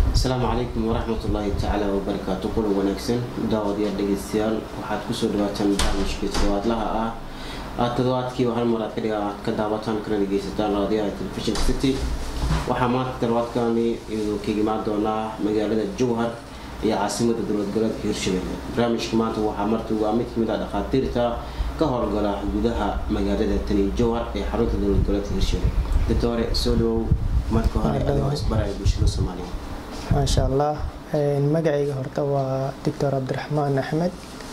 asalaamu calaykum waraxmatullaahi tacaala wabarakaatu kulan wanaagsan daawadayaal dhegeystayaal waxaad kusoo dhawaataan barnaamijkii toddobaadlaha ah aad toddobaadkiiba hal mar aad ka dhiga aad ka daawataan kana dhegeysataan raadiyaha telefishinka city waxaa maanta toddobaadkani iyadoo kaga imaan doonaa magaalada jowhar iyo caasimada dowlad goboleedka hirshabelle barnaamijka maanta waxaa marti waa mid kamid ah dhakhaatiirta ka howlgala gudaha magaalada tani jowhar ee xarunta dowlad goboleedka hirshabelle doctore soo dhawow marka hore adigoo isbaraya bulshada soomaaliya maasha allah magacayga horta waa doctor cabdiraxmaan axmed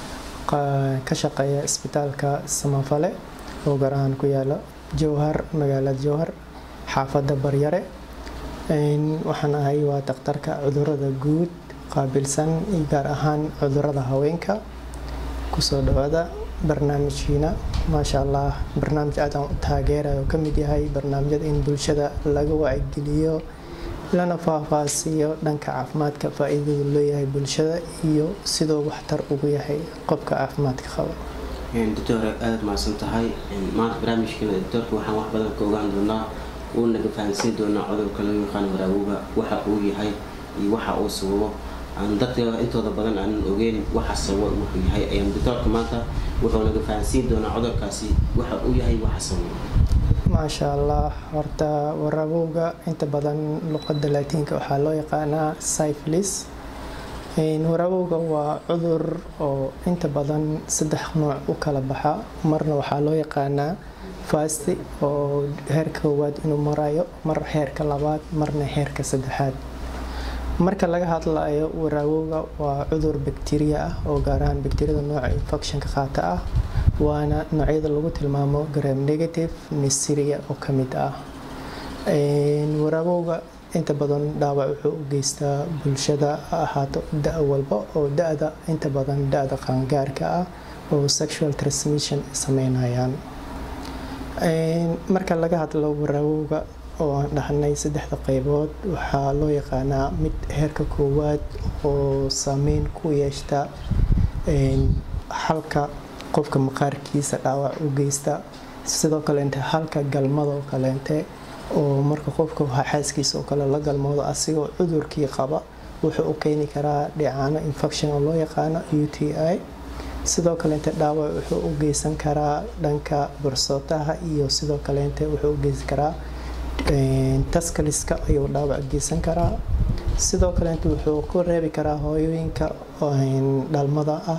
ka shaqeeya isbitaalka samafale oo gaar ahaan ku yaala jowhar magaalada jowhar xaafadda baryare waxaan ahay waa daktarka cudurada guud qaabilsan gaar ahaan cudurada haweenka kusoo dhawaada barnaamijkiina maasha allah barnaamij aadaan u taageerayo oo kamid yahay barnaamijyada in bulshada laga wacigeliyo lana faahfaahsiiyo dhanka caafimaadka faa-iidadu leeyahay bulshada iyo sidoo waxtar ugu yahay qofka caafimaadka qaba doctore aada mahadsan tahay maanta barnaamijkeena doctorka waxaan wax badan ka ogaan doonaa uu naga fahansiin doonaa cudurka loo yaqaan waraawowga waxa uu yahay iyo waxa uu sababo aan dadka intooda badan aanan ogeyn waxa sababo wuxuu yahay ayaan doctorka maanta wuxuu naga fahansiin doonaa cudurkaasi waxa uu yahay waxa sababo maasha allah horta waraabowga inta badan luqada laatiinka waxaa loo yaqaanaa syphilis waraabowga waa cudur oo inta badan saddex nooc u kala baxa marna waxaa loo yaqaanaa fasti oo heerka koowaad inuu marayo mar heerka labaad marna heerka saddexaad marka laga hadlayo waraawowga waa cudur bakteriya ah oo gaar ahaan bakteriyada nooca infectionka qaata ah waana noocyada lagu tilmaamo gram negative neseria oo ka mid ah waraabowga inta badan dhaawac wuxuu u geystaa bulshada ahaato da walba oo da-da inta badan da-da qaangaarka ah oo sexual transmission sameynayaan marka laga hadlo waraawowga oo aan dhahnay saddexda qeybood waxaa loo yaqaanaa mid heerka koowaad oo saameyn ku yeeshta halka qofka maqaarkiisa dhaawac u geysta sidoo kaleente halka galmadoo kaleente oo marka qofka xaaskiisa oo kale la galmoodo asigoo cudurkii qaba wuxuu u keeni karaa dhicaano infection oo loo yaqaano u t i sidoo kaleente dhaawac wuxuu u geysan karaa dhanka bursootaha iyo sidoo kaleente wuxuu u geysan karaa taskaliska ayuu dhaawac geysan karaa sidoo kaleente wuxuu ku reebi karaa hooyooyinka dhalmada ah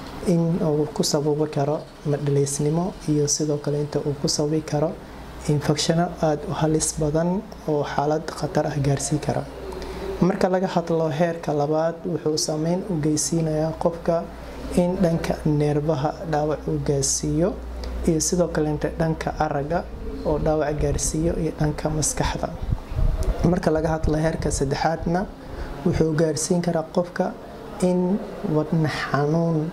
in uu ku sababi karo madhaleysnimo iyo sidoo kaleente uu ku sababi karo infecshano aada u halis badan oo xaalad khatar ah gaarsii kara marka laga hadlo heerka labaad wuxuu saameyn u geysiinayaa qofka in dhanka neerbaha dhaawac uu gaarsiiyo iyo sidoo kaleente dhanka araga oo dhaawac gaarsiiyo iyo dhanka maskaxda marka laga hadlo heerka saddexaadna wuxuu gaarsiin karaa qofka in wadna xanuun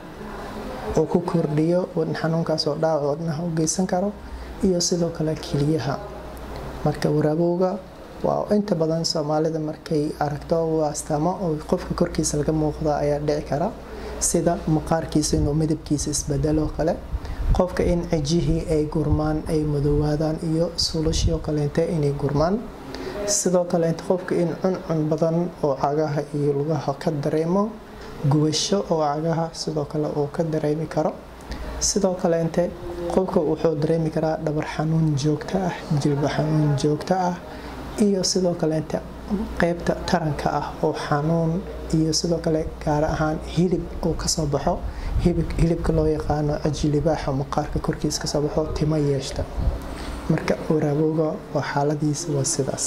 uu ku kordhiyo wadna xanuunkaas oo dhaawac wadnaha u geysan karo iyo sidoo kale keliyaha marka waraabowga waa inta badan soomaalida markay aragto waa astaamo oo qofka korkiisa laga muuqda ayaa dhici kara sida maqaarkiisa inuu midabkiisa isbedelo kale qofka in cijihii ay gurmaan ay madoowaadaan iyo sulashii oo kaleente inay gurmaan sidoo kaleente qofka in cuncun badan oo cagaha iyo lugaha ka dareemo gubasho oo cagaha sidoo kale uu ka dareemi karo sidoo kaleente qofka wuxuu dareemi karaa dhabar xanuun joogto ah jilba xanuun joogto ah iyo sidoo kaleente qeybta taranka ah oo xanuun iyo sidoo kale gaar ahaan hilib uu kasoo baxo hilibka loo yaqaano ajilibaaxa maqaarka korkiisa kasoo baxo timo yeeshta marka waraabowga waa xaaladiisa waa sidaas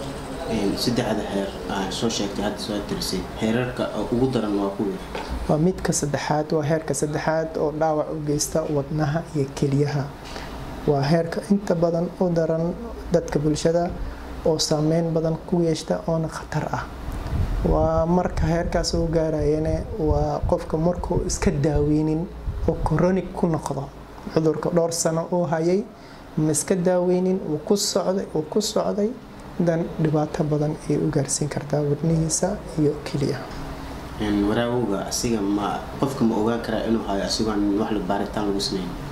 saddexda heer aa soo sheegtay hadda soo tirisay heerarka ugu daran waa kuwi waa midka saddexaad waa heerka saddexaad oo dhaawac u geysta wadnaha iyo keliyaha waa heerka inta badan u daran dadka bulshada oo saameyn badan ku yeeshta oona khatar ah waa marka heerkaas uu gaarayane waa qofka markuu iska daaweynin oo coronig ku noqdo cudurka dhowr sano uu hayay ma iska daaweynin uu ku socday uu ku socday dan dhibaato badan ay u gaarsiin kartaa wadnihiisa iyo keliya waraawowga asiga ma qofka ma ogaan karaa inuu hayo asigoon wax baaritaan lagu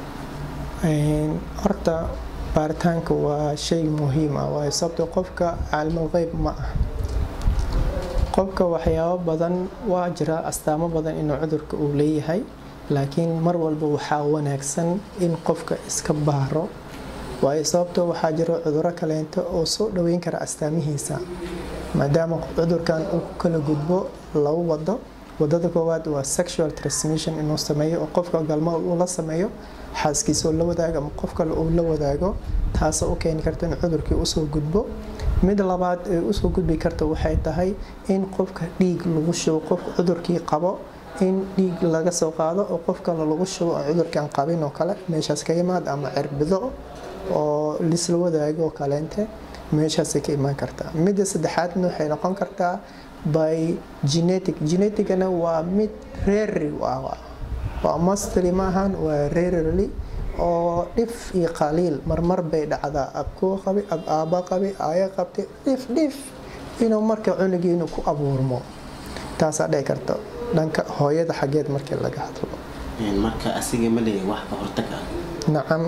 sameyn horta baaritaanka waa shay muhiim ah waayo sababtoo qofka caalimul qeyb ma ah qofka waxyaabo badan waa jira astaamo badan inuu cudurka uu leeyahay laakiin mar walba waxaa wanaagsan in qofka iska baaro waayo sababtoo waxaa jiro cuduro kaleento oo soo dhaweyn kara astaamihiisa maadaama cudurkan uu ku kala gudbo laba wado wadada koowaad waa sexual transmission inuu sameeyo oo qofka galmo uu la sameeyo xaaskiisa oo la wadaago ama qof kale uu la wadaago taasoo u keeni karta in cudurkii usoo gudbo mid labaad ee usoo gudbi karta waxay tahay in qofka dhiig lagu shubo qofka cudurkii qabo in dhiig laga soo qaado oo qof kale lagu shubo oo cudurkan qabin oo kale meeshaas ka yimaad ama cirbido oo lisla wadaago kaleente meeshaasay ka imaan kartaa midda saddexaadna waxay noqon kartaa by genetic geneticana waa mid rarely waa mostly maahan waa rarely oo dhif iyo qaliil marmar bay dhacdaa abkuu qabi ab aaba qabi aya qabtay dhif dhif inuu marka cunugiinu ku abuurmo taasaa dhici karta dhanka hooyada xaggeed markii laga hadlo marka asiga ma leeyahay wax ka hortag ah nacam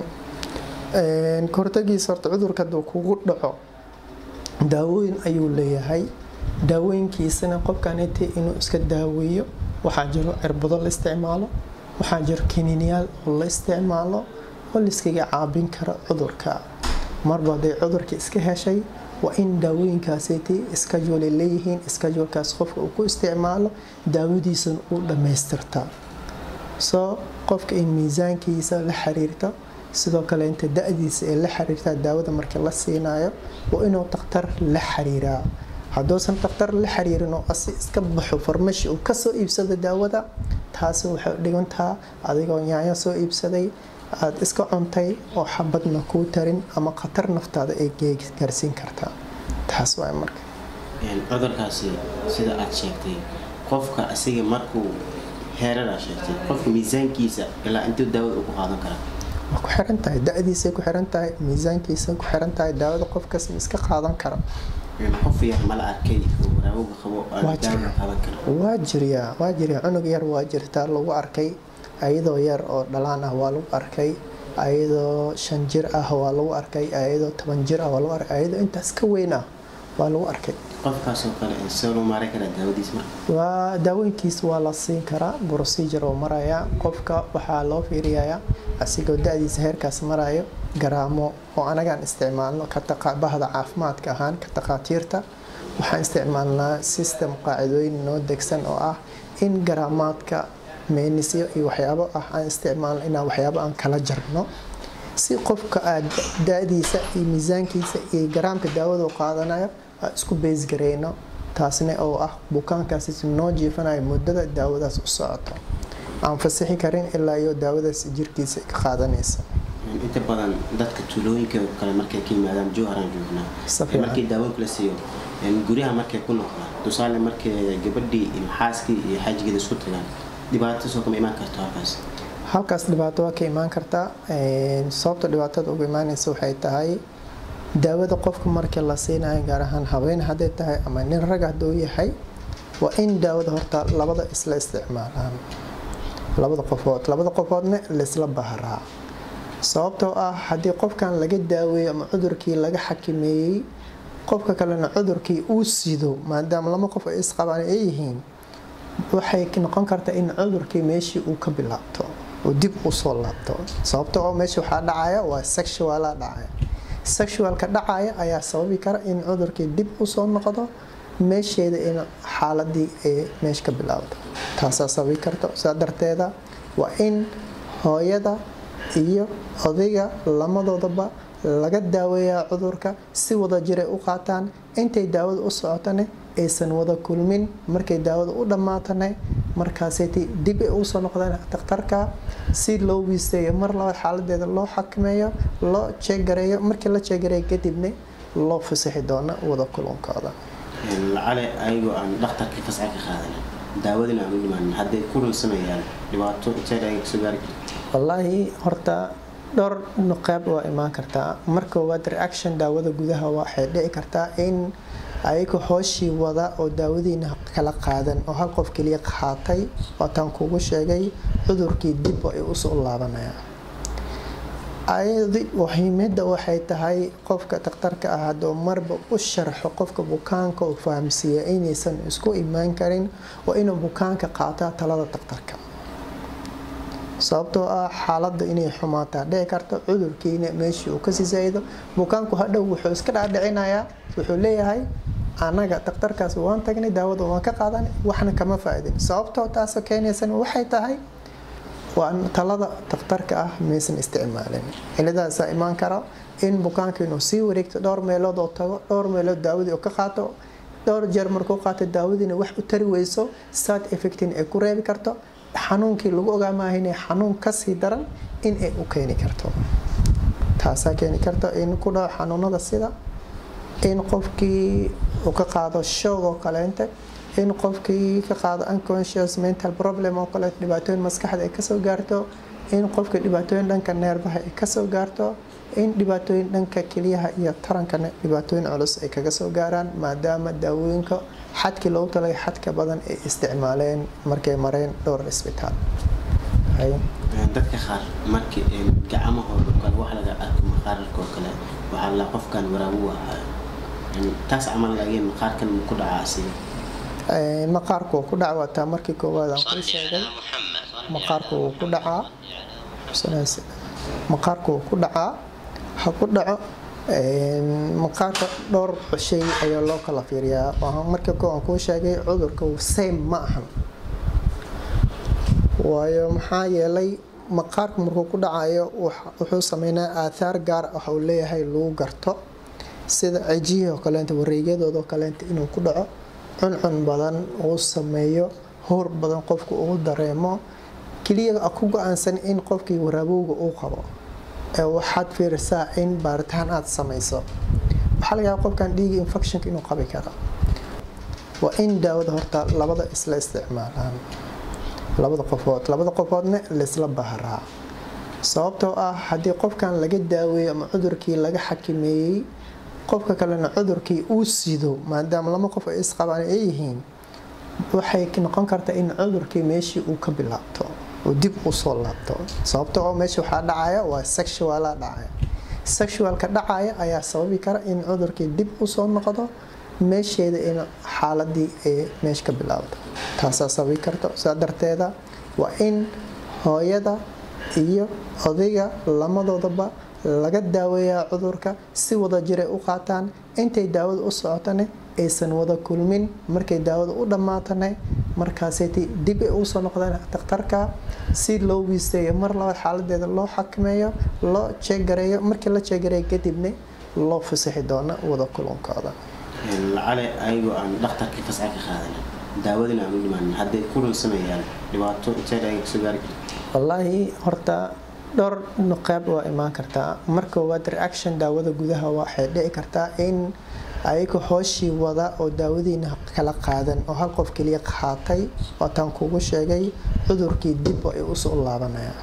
kahortagiisa horta cudurka hadduu kugu dhaco daawooyin ayuu leeyahay daawooyinkiisana qofkan intii inuu iska daaweeyo waxaa jiro cirbado la isticmaalo waxaa jiro kiniiniyaal oo la isticmaalo oo laiskaga caabin kara cudurka marba hadday cudurka iska heshay waa in daawooyinkaasiti iskajuulay leeyihiin iskajuulkaas qofka uu ku isticmaalo daawadiisana uu dhammaystirta soo qofka in miisaankiisa la xiriirta sidoo kale inta da-diisa ee la xiriirtaa daawada markii la siinayo waa inuu takhtar la xiriiraa hadduusan takhtar la xiriirin oo asi iska baxo farmashi uu kasoo iibsado daawada taasi waxay dhigantaa adigoo yaanyo soo iibsaday aada iska cuntay oo xabadna kuu tarin ama khatar naftaada ay gaarsiin kartaa taas waa marka cudurkaasi sida aad sheegtay qofka asiga markuu heeradaa sheegtay qofka miisaankiisa ilaa intuu daawada ugu qaadan karaa waa ku xiran tahay da-diisay ku xiran tahay miisaankiisay ku xiran tahay daawada qofkaas iska qaadan kara qof yar mala arkay oo waraawga qabo daawada qaadan kara waa jiryaa waa jiryaa cunug yar waa jirtaa lagu arkay ayadoo yar oo dhalaan ah waa lagu arkay ayadoo shan jir ah waa lagu arkay ayadoo toban jir ah waa lagu arkay ayadoo intaas ka weyn ah waa lagu arkay qofkaasoo kale see loo maaran karaa daawadiis marka waa daawooyinkiis waa la siin karaa procedure oo maraya qofka waxaa loo fiiriyayaa asigoo da-diisa heerkaas marayo garaamo oo anagaan isticmaalno bahda caafimaadka ahaan ka takhaatiirta waxaan isticmaalnaa system qaacidooyin noo degsan oo ah in garaamaadka meenisyo iyo waxyaabo ah aan isticmaalno inaan waxyaabo aan kala jarno si qofka aad da-diisa iyo miisaankiisa iyo garaamka daawadu qaadanayo aan isku beysgareyno taasna oo ah bukaankaas noo jiifanayo muddada daawadaas u socoto aan fasixi karin ilaa iyo daawadaas jirkiisa ka qaadanaysa inta badan dadka tuulooyinka kale markay ka yimaadaan jowharaan joognaa markii daawooyinka la siiyo guryaha markay ku noqdaan tusaale markay gabadhii iyo xaaskii iyo xaajigeeda isku tagaan dhibaato soo kama imaan karto halkaas halkaas dhibaato waa ka imaan kartaa sababta dhibaatada uga imaanaysa waxay tahay daawada qofka markii la siinayo gaar ahaan haween hadday tahay ama nin rag hadduu yahay waa in daawada horta labada isla isticmaalaan labada qofood labada qofoodna laisla baharaa sababtoo ah haddii qofkan laga daaweeyo ama cudurkii laga xakameeyey qofka kalena cudurkii uu sido maadaama lama qof ay isqabaan ay yihiin waxay noqon kartaa in cudurkii meeshii uu ka bilaabto oo dib usoo laabto sababto oo meesha waxaa dhacaya waa sexuala dhacaya sexualka dhacaya ayaa sababi kara in cudurkii dib usoo noqdo meesheeda in xaaladii ay meesha ka bilaabto taasaa sababi karta saa darteeda waa in hooyada iyo odayga lamadoodaba laga daaweeyaa cudurka si wada jiray u qaataan intay daawada u socotane aysan wada kulmin markay daawada u dhammaatane markaasayt dib ay usoo noqdeen dakhtarka si loo wiisteeyo mar labaad xaaladeeda loo xakameeyo loo jeegareeyo markii la jeegareeyo kadibna loo fasixi doono wada kulankooda lacale ayagoo aan dhakhtarkii fasxa ka qaadanin daawadina aan u dhimaanin hadday ku runsanayaan dhibaato intee ayaga kasoo gaari karta wallaahi horta dhowr nuqeyb waa imaan kartaa marka koowaad reaction daawada gudaha waxay dhici kartaa in ayaga hooshii wada oo daawadiina kala qaadan oo hal qof keliya qaatay waataan kugu sheegay cudurkii dib ay usoo laabanayaan ayadi muhiimada waxay tahay qofka dhakhtarka ah hadduu marba u sharxo qofka bukaanka uu fahamsiiya inaysan isku imaan karin waa inuu bukaanka qaataa talada dhakhtarka sababtoo ah xaaladda inay xumaataa dhici karta cudurkiina meeshii uu kasii zaa-ido bukaanku hadhow wuxuu iska dhaadhicinayaa wuxuu leeyahay anaga dhakhtarkaas waan tagnay daawada waan ka qaadanay waxna kama faa-idin sababtoo taasoo keenaysan waxay tahay waa talada dhakhtarka ah maysan isticmaalin ciladaasaa imaan kara in bukaanka inuu sii wareegto dhowr meelood oo tago dhowr meelood daawadii oo ka qaato dhowr jeer markuu qaato daawadiina wax u tari weyso sad effectin ay ku reebi karto xanuunkii lagu ogaa maaha inay xanuun kasii daran in ay u keeni karto taasaa keeni karta in ku dhaco xanuunada sida in qofkii uu ka qaado shoog oo kaleente in qofkii ka qaado unconscious mental problem oo kaleeto dhibaatooyin maskaxda ay kasoo gaarto in qofka dhibaatooyin dhanka neerbaha ay kasoo gaarto in dhibaatooyin dhanka keliyaha iyo tarankana dhibaatooyin culus ay kaga soo gaaraan maadaama daawooyinka xadkii loogu talagay xadka badan ay isticmaaleen markay mareen dhowr isbitaal dadka qaar markii gacmahooda kale wax laga arko maqaararka oo kale waxaa la qofkan waraabu ahaa taas camal laakiin maqaarkan ku dhacaa asiga maqaarku wuu ku dhaca waataa markii koowaad aan kuu sheegay maqaarku wuu ku dhacaa maqaarku wuu ku dhacaa ha ku dhaco maqaarka dhowr shay ayaa loo kala fiiriyaa markii koo aan kuu sheegay cudurka same ma ahan waayo maxaa yeelay maqaarku markuu ku dhacayo wuxuu sameynaa aathaar gaar ah uu leeyahay lagu garto sida cijihii oo kaleenta wareegyadooda oo kaleenta inuu ku dhaco cuncun badan uu sameeyo howr badan qofku uu dareemo keliya ku go-aansan in qofkii waraabowga uu qabo waxaad fiirisaa in baaritaan aad samayso waxaa laga yaaba qofkan dhiiga infectionka inuu qabi karo waa in daawada horta labada isla isticmaalaan labada qofood labada qofoodna laisla baharaa sababtoo ah haddii qofkan laga daaweeyo ama cudurkii laga xakimeeyey qofka kalena cudurkii uu sido maadaama lama qof ay isqabaan ay yihiin waxay noqon kartaa in cudurkii meeshii uu ka bilaabto oo dib usoo laabto sababta oo meesha waxaa dhacaya waa sexuala dhacaya sexualka dhacaya ayaa sababi kara in cudurkii dib usoo noqdo meesheeda in xaaladii ay meesha ka bilaabto taasaa sababi karto saa darteeda waa in hooyada iyo odayga lamadoodaba laga daaweeyaa cudurka si wada jiray u qaataan intay daawada u socotane aysan wada kulmin markay daawada u dhammaatane markaasayt dib ay usoo noqdaan dhakhtarka si loo wiisteeyo mar labaad xaaladeeda loo xakameeyo loo jeegareeyo markii la jeegareeyo kadibna loo fasaxi doono wada kulankooda lacale ayagoo aan dhakhtarkii fasca ka qaadan daawadina aan u dhimaanin hadday kulan sameeyaan dhibaato intee ayaga kasoo gaari karta wallaahi horta dhowr qeyb waa imaan kartaa mar koowaad reaction daawada gudaha waxay dhici kartaa in ayaga hooshii wada oo daawadiina kala qaadan oo hal qof keliya qaatay waataan kugu sheegay cudurkii dib ay usoo laabanayaan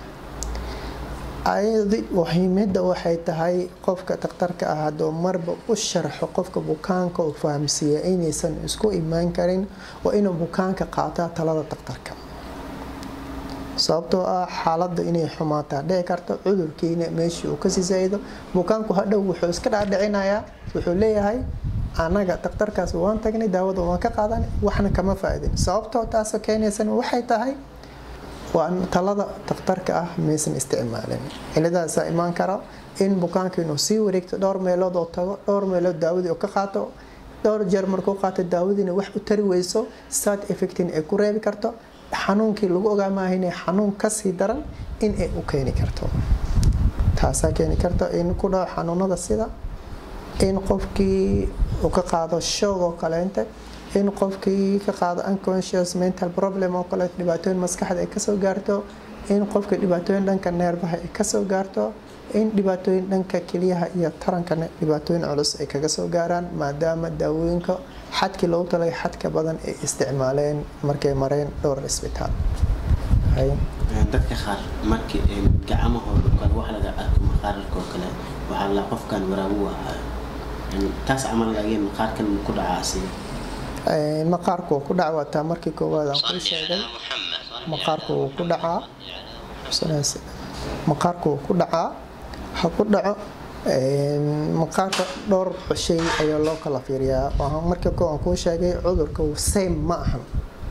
ayadi muhiimada waxay tahay qofka dhakhtarka ah hadduu marba u sharxo qofka bukaanka uu fahamsiiya inaysan isku imaan karin waa inuu bukaanka qaataa talada dhakhtarka sababtoo ah xaaladda inay xumaataa dhici karta cudurkiina meeshii uu kasii zaa-ido bukaanku hadhow wuxuu iska dhaadhicinayaa wuxuu leeyahay anaga dhakhtarkaas waan tagnay daawada waan ka qaadanay waxna kama faa-idin sababtoo taasoo keenaysan waxay tahay waa talada dhakhtarka ah maysan isticmaalin ciladaasaa imaan kara in bukaanka inuu sii wareegto dhowr meelood oo tago dhowr meelood daawadii oo ka qaato dhowr jeer markuu qaato daawadiina wax u tari weyso sad effectin ay ku reebi karto xanuunkii lagu ogaa maaha inay xanuun kasii daran in ay u keeni karto taasaa keeni karta in ku dhaco xanuunada sida in qofkii uu ka qaado shoog oo kaleente in qofkii ka qaado unconscious mental problem oo kaleeto dhibaatooyin maskaxda ay kasoo gaarto in qofka dhibaatooyin dhanka neerbaha ay kasoo gaarto in dhibaatooyin dhanka keliyaha iyo tarankana dhibaatooyin culus ay kaga soo gaaraan maadaama daawooyinka xadkii loogu talagay xadka badan ay isticmaaleen markay mareen dhowr isbitaal dadka qaar markii gacmahooda kale wax laga arko maqaararka oo kale waxaa la qofkan waraabu ahaa taas camal laakiin maqaarkan ku dhacaa asiga maqaarku wuu ku dhaca waataa markii koowaad aan kuu sheegay maqaarku wuu ku dhacaa maqaarku wuu ku dhacaa ha ku dhaco maqaarka dhowr shay ayaa loo kala fiiriyaa marka ko aan kuu sheegay cudurka same ma ahan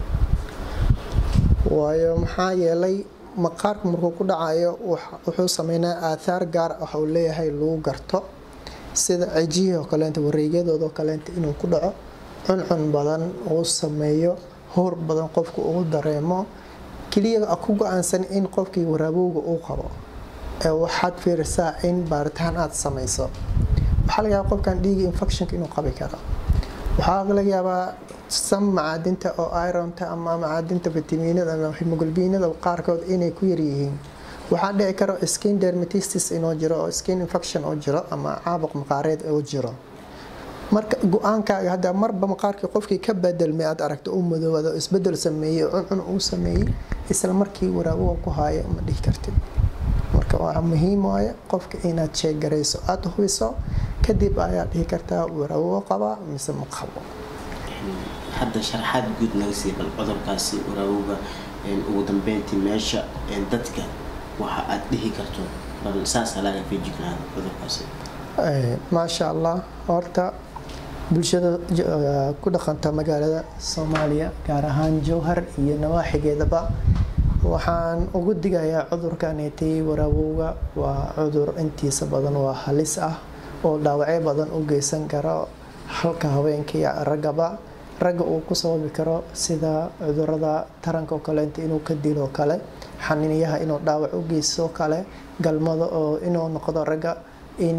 waayo maxaa yeelay maqaarka markuu ku dhacayo wuxuu sameynaa aathaar gaar ah uu leeyahay lagu garto sida cijihii oo kaleenta wareegyadooda oo kaleenta inuu ku dhaco cuncun badan uu sameeyo howr badan qofku uu dareemo keliya ku go-aansan in qofkii waraabowga uu qabo ee waxaad fiirisaa in baaritaan aad samayso waxaa laga yaabaa qofkan dhiiga infectionka inuu qabi karo waxaa laga yaabaa sam macaadinta oo ironta ama macaadinta vitamiinada ama hemoglobinada qaarkood inay ku yaryihiin waxaa dhici karo skin dermatistis inuu jiro oo skin infection oo jiro ama caabuq maqaareed oo jiro marka go-aankaaga hadda marba maqaarkii qofkii ka bedelmay aad aragto u madoowaado isbedel sameeyey cuncun uu sameeyey isla markii waraaboga ku haayo ma dhihi kartid marka waa muhiim waaye qofka inaad sheegarayso aada hubiso kadib ayaad dhihi kartaa waraaboga qabaa mise ma qabo hadda sharaxaad guud naga sii bal cudurkaasi waraabowga ugu dambeyntii meesha dadka waxa aad dhihi karto bal saasaa laga feejignaada cudurkaasi maasha allah horta bulshada ku dhaqanta magaalada soomaaliya gaar ahaan jowhar iyo nawaaxigeedaba waxaan ugu digayaa cudurkaneetay waraabowga waa cudur intiisa badan waa halis ah oo dhaawacyo badan u geysan karo halka haweenka iyo raggaba ragga uu ku sababi karo sida cudurada taranka oo kaleenta inuu ka dilo kale xaniinyaha inuu dhaawac u geysto kale galmada oo inuu noqdo ragga in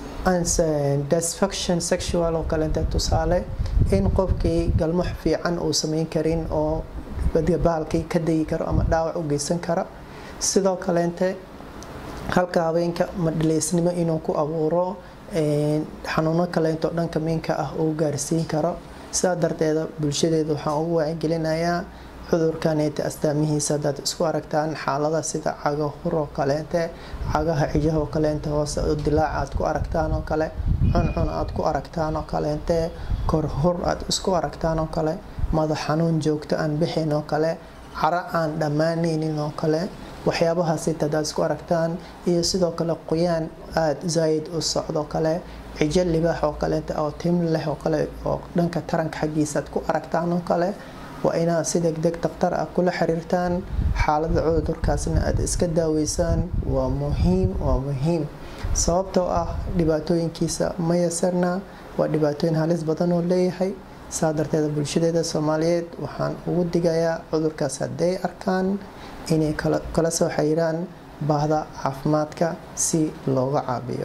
disfaction sexual oo kaleenta tusaale in qofkii galmo fiican uu sameyn karin oo bahalkii ka degi karo ama dhaawac u geysan karo sidoo kaleente halka haweenka madhaleysnimo inuu ku abuuro xanuuno kaleento dhanka minka ah uu gaarsiin karo sidaa darteeda bulshadeeda waxaan ugu wacyigelinayaa cudurkaneeta astaamihiisa hadaad isku aragtaan xaalada sida cago hur oo kaleente cagaha cijaha oo kaleente hoose oo dilaac aad ku aragtaan oo kale cuncun aad ku aragtaan oo kaleente korhur aad isku aragtaan oo kale madax xanuun joogto aan bixin oo kale caro aan dhammaanaynin oo kale waxyaabahaasita hadaad isku aragtaan iyo sidoo kale qoyaan aada zaayid u socdo kale cijo libaax oo kaleeta oo tim leh oo kale oo dhanka taranka xaggiisa aad ku aragtaan oo kale waa inaad si degdeg daktar ah kula xiriirtaan xaalada cudurkaasna aada iska daaweysaan waa muhiim waa muhiim sababtoo ah dhibaatooyinkiisa ma yasarna waa dhibaatooyin halis badan oo leeyahay saa darteeda bulshadeeda soomaaliyeed waxaan ugu digayaa cudurkaas hadday arkaan inay kala soo xiriiraan baahda caafimaadka si looga caabiyo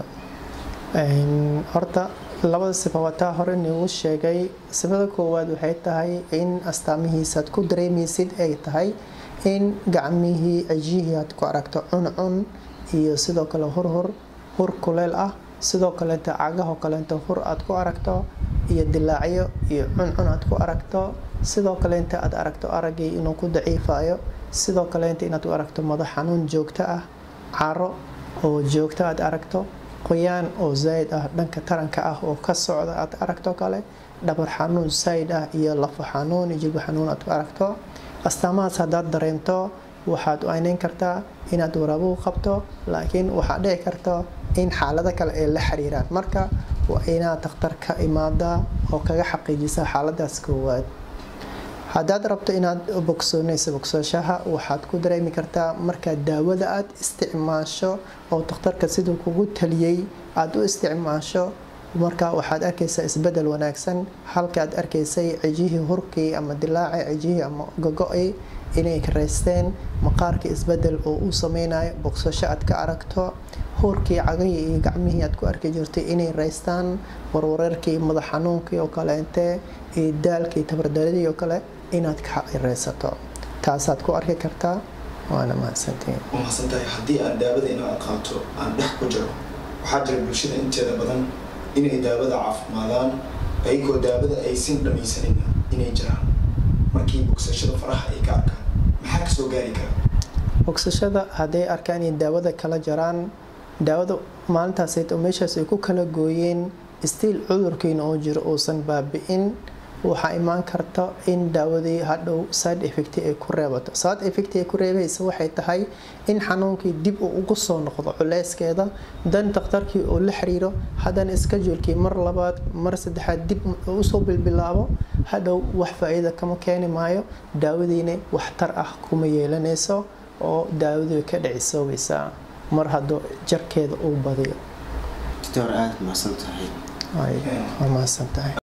horta labada sifa wataa hore nigu sheegay sifada koowaad waxay tahay in astaamihiisaad ku dareemaysid ay tahay in gacmihii cijihii aad ku aragto cuncun iyo sidoo kale hurhur hur kuleel ah sidoo kaleenta cagahoo kaleenta hur aad ku aragto iyo dilaacyo iyo cuncun aad ku aragto sidoo kaleenta aad aragto araggii inuu ku daciifayo sidoo kaleenta inaad u aragto madax xanuun joogto ah caro oo joogto aad aragto qoyaan oo zayd ah dhanka taranka ah oo ka socda aad aragto kale dhabar xanuun sayd ah iyo lafo xanuun iyo jilbo xanuun aad ku aragto astaamahaas haddaad dareemto waxaad u ayneyn kartaa inaad waraabuhu qabto laakiin waxaa dhici karto in xaalado kale ay la xiriiraan marka waa inaad dakhtar ka imaadaa oo kaga xaqiijisa xaaladaas koowaad haddaad rabto inaad bogsoonayso bogsooshaha waxaad ku dareemi kartaa markaa daawada aad isticmaasho oo dakhtarka siduu kugu taliyey aada u isticmaasho marka waxaad arkaysaa isbedel wanaagsan halkaad arkaysay cijihii hurkii ama dilaaci cijihii ama gogo-i inay raysteen maqaarkii isbedel oo uu sameynayo bogsasho aad ka aragto hurkii cagahii iyo gacmihii aad ku arki jirtay inay raystaan warwareerkii madax xanuunkii oo kaleente iyo daalkii tabardaradii oo kale inaad ka raysato taasaad ku arki kartaa waana mahadsantiin waa mahadsantahay haddii aan daawada inaad qaato aan dhex ku jiro waxaa jira bulshada inteeda badan inay daawada caafimaadaan ayagoo daawada aysan dhamaysanayna inay jiraan markii bogsashada faraha ay ka arkaan maxaa kasoo gaari kara bogsashada hadday arkaan inay daawada kala jaraan daawada maalintaas meeshaas ay ku kala gooyeen stiil cudurkiina oo jiro uusan baabi-in waxaa imaan karta in daawadii hadhow side effect ay ku reebato side effect ay ku reebaysa waxay tahay in xanuunkii dib uu ugu soo noqdo culeyskeeda dan dakhtarkii uu la xiriiro haddana schedulekii mar labaad mar saddexaad dib usoo bilbilaabo hadhow wax faa-iida kama keeni maayo daawadiina waxtar ah kuma yeelanayso oo daawadii ka dhicisoobaysaa mar hadduu jarkeeda uu badiyo doctor aada mahadsan tahay waa mahadsan tahay